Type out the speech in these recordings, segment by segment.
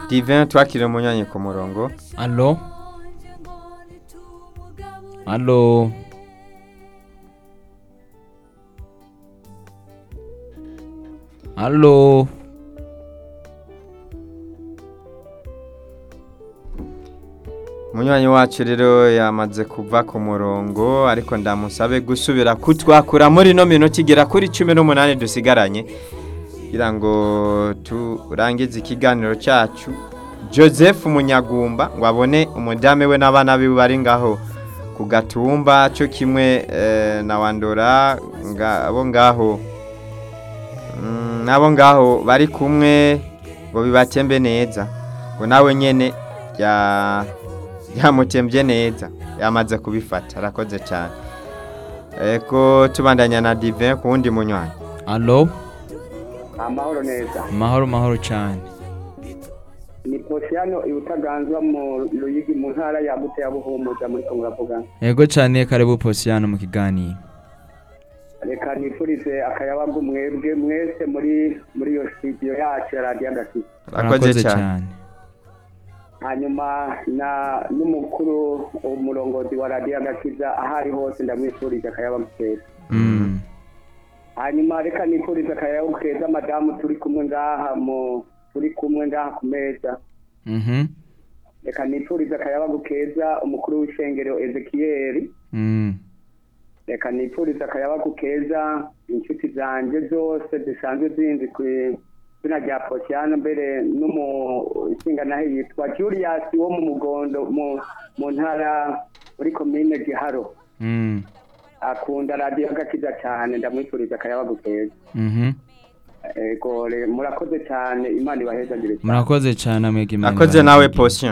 divin twakire umunywanyi ku murongo Allo Allo Allo umunywanyi wacu rero yamaze kuva ku murongo ariko ndamusabe gusubira kutwakura muri ino minota igera kuri cumi n'umunani dusigaranye kugira ngo turangize ikiganiro cyacu joseph munyagumba ngo abone umudame we n'abana be bari ngaho ku gatumba cyo kimwe eh, na wandora nga- abo ngaho Mm, n'abo ngaho bari kumwe ngo bibatembe neza ngo nawe nyene ya yamutembye neza yamaze kubifata arakoze cyane eko tubandanya na divin ku wundi munywanyi Allo amahoro neza mahoro mahoro cyane ni posiyano iwutaganzwa mu ruyigi mu ntara yagutse ya buhumuza muri kongo uravuga Yego cyane karibu Posiano mu kiganiro reka nifurize akayabagu mwebwe mwese muri muri iyo studio yacu ya radiyo agakisi arakoze cyane hanyuma na n'umukuru umurongozi wa radiyo agakiza aho ari hose ndamwifurije akayabagu keza Mm. hanyuma reka nifurize akayabagu keza madamu turi kumwe ngaha mu turi kumwe ngaha ku meza Mhm. reka nifurize akayabagu keza umukuru w'ishengero ezekiyeri Mm. reka nifurize akayabagu keza inshuti zanjye zose zisanzwe zinzi ku izina rya posiyano mbere n'umusinganahe yitwa julius wo mu mugondo mu mu ntara muri komine giharo Mm. akunda radiyo agakiza cyane ndamwifuriza akayabagu keza Mhm. ego re- murakoze cyane imana ibahezagire cyane Murakoze cyane mwege Imana akoze nawe ibahe position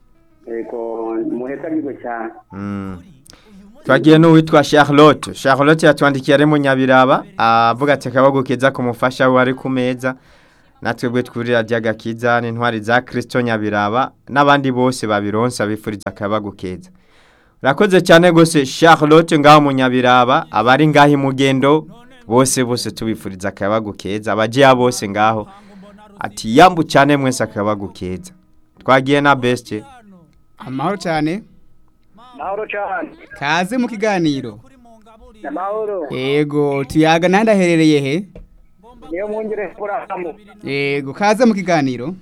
ego muhezagirwe cyane Mm. twagiye n'uwitwa charlotte charlotte yatwandikiye ari mu nyabiraba avuga ati akabago keza ku mufasha we ari ku meza natwe bwe twurira ry'agakiza n'intwari za kirisito nyabiraba n'abandi bose babironsa bifuriza akabago keza urakoze cyane rwose charlotte ngaho mu nyabiraba abari ngaho imugendo bose bose tubifuriza akabago keza abagiya bose ngaho ati yambu cyane mwese akabago keza twagiye na besite amahoro cyane mahoro cyane kaze mu kiganiro amahoro yego tuyaga nandi aherereye he niyo mwongere kurahamu yego kaze mu kiganiro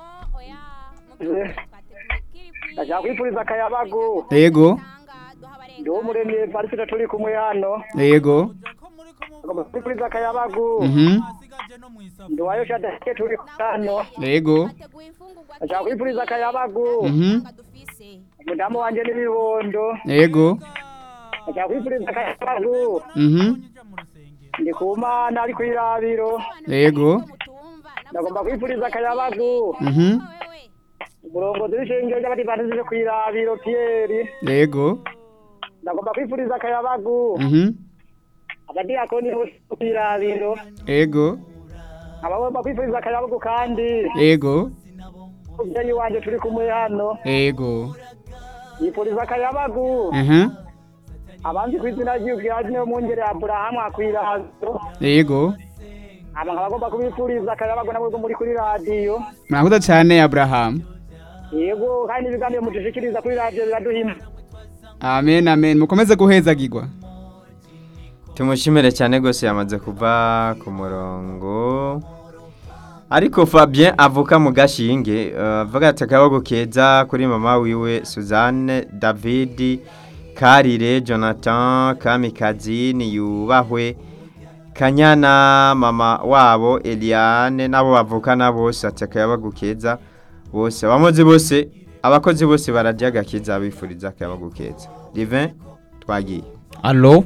ndashaka kwifuriza akayabagu yego ndiwo muremye parisita turi kumwe hano yego ngomba kwifuriza akayabagu mhm ndiwayo shadake turi hano yego ndashaka kwifuriza akayabagu mhm umudamu wanjye n'ibibondo yego ndashaka kwifuriza akayabagu mhm ndi ku mana ari ku irabiro yego ndagomba kwifuriza akayabagu mhm umurongozi w'ishengero ry'abadivantisite ku irabiro piyeri yego ndagomba kwifuriza akayabagu mhm abadiyakoni bose ku irabiro yego abagomba kwifuriza akayabagu kandi yego umubyeyi wanjye turi kumwe hano yego yifuriza akayabagu mhm abanzi ku izina ry'ubwirazi niyo mwungere aburahamu akwirazo yego aba nkaba agomba kubifuriza akayabagu nabwo muri kuri radiyo murakoze cyane abraham yego kandi ibiganiro mudushikiriza kuri radiyo biraduhima amen amen mukomeze guhezagirwa tumushimire cyane rwose yamaze kuva ku murongo ariko fabien avuka mu gashinge eh, avuga ati akabago keza kuri mama wiwe suzanne david karire jonathan kamikazi niyubahwe kanyana mama wabo eliane n'abo bavukana bose ati akayabago keza bose abamuzi bose abakozi bose bararya agakiza bifuriza akayabago keza divin twagiye Allo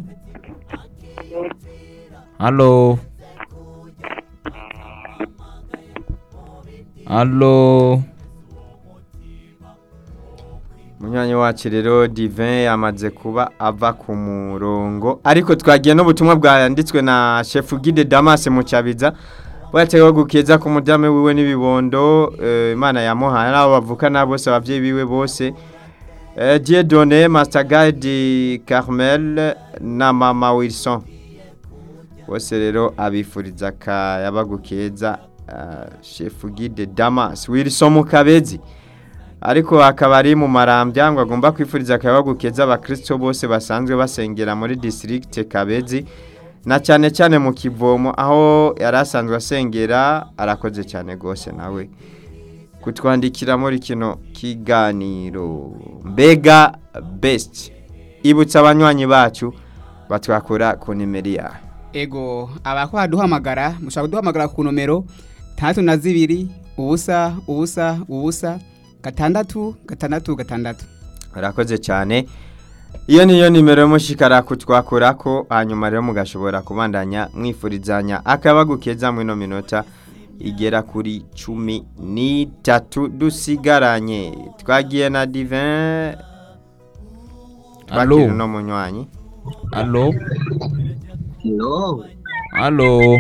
Allo Allo Munywanyi wacu rero Divin yamaze kuba ava ku murongo ariko twagiye n'ubutumwa bwanditswe na Chef Guide Damas Mucabiza bwatewe gukeza ku mudame wiwe n'ibibondo eh, Imana yamuhaye n'abo bavukana bose abavyeyi biwe bose eh, Dieudonné Master Guide Carmel na Mama Wilson bose rero abifuriza akayabagu keza uh, chef guide damas wilson mukabezi ariko akaba ari mu marambya ngo agomba kwifuriza akayabagu keza abakristo bose basanzwe basengera muri district kabezi na cyane cyane mu kivomo aho yari asanzwe asengera arakoze cyane rwose nawe kutwandikira muri kino kiganiro mbega best ibutsa abanywanyi bacu batwakura ku nimero yawe ego abakora duhamagara mushobora kuduhamagara ku nomero tandatu na zibiri ubusa ubusa ubusa gatandatu gatandatu gatandatu Urakoze cyane iyo niyo nimero y'umushikara kutwakura ko hanyuma rero mugashobora kubandanya mwifurizanya akabagu keza mu ino minota igera kuri cumi n'itatu dusigaranye twagiye na divin Allo. twakira uno munywanyi Allo. No, Allo.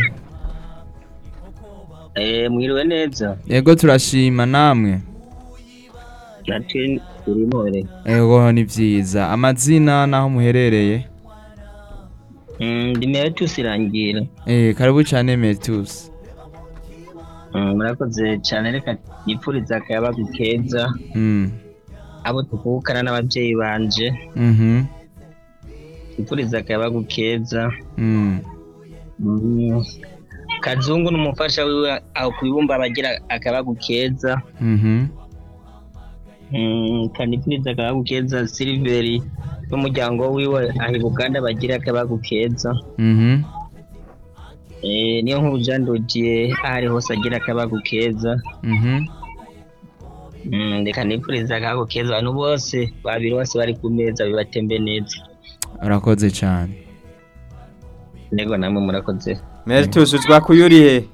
eh, mwiriwe neza. Yego turashima namwe. Natwe turimore. Ego ni vyiza. Amazina naho muherereye. Mm, ndimewe tusirangira. Eh karibu cyane Metus. Mm, murakoze cyane reka nipfuriza akayabagu keza Mm. abo tuvukana n'ababyeyi banje Mhm. nipfuriza akayabagu keza Mm. mm. kazungu n'umufasha wiwe aho kubibumba bagira akayabagu keza Mhm. mm, kanipfuriza akayabagu keza siliveri n'umuryango wiwe aho i buganda bagira akayabagu keza Mhm. Eh, niyo nkuru jandogiye aho ari hose agira akabagu keza Mhm. Mm, reka nipfuriza akabagu keza abantu bose babiri bose bari ku meza bibatembe neza Urakoze cyane. nego namwe murakoze meritus twakuyuriye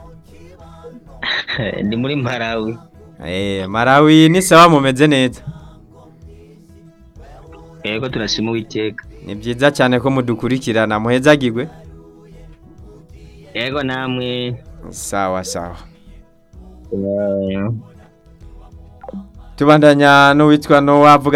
ndi muri mparawi eh marawi ni sawa mumeze neza yego turashima uwiteka ni byiza cyane ko mudukurikirana muhezagirwe yego namwe sawa sawa eh, tubandanya n'uwitwa no wavuga